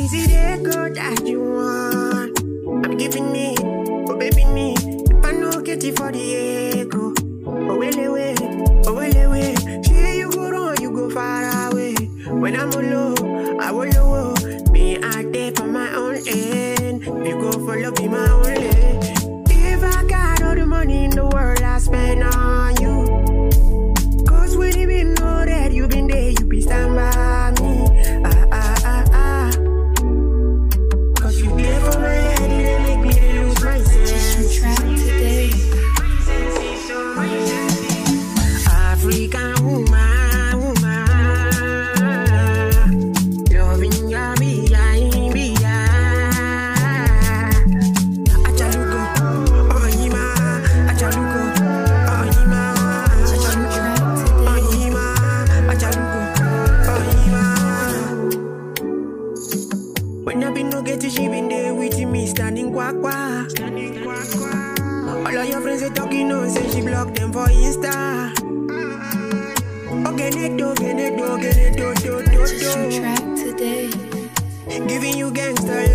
Easy they go that you want. I'm giving it, oh baby me. If I no get it for the echo, oh well away, oh well away. Say you go run, you go far away. When I'm alone, I will low. Me I there for my own end. You go follow be my own lane. If I got all the money in the world, I spend on you. Cause when you been know that you been there, you be stand by me. Ah, ah, ah, ah. Cause you there for my head, you dey make me dey lose my sense. Track today. African woman, woman. Loving ya, be ya, be ya. Achaluko, oh, yima. Achaluko, oh, yima. Achaluko. Track today. Oyima, achaluko, oyima. When I been no get it, she been there with me, standing kwa kwa. All of your friends they talking nonsense, she block them for Insta. Ogene do, ogene do, ogene do, do, do, do. Track today. Giving you gangster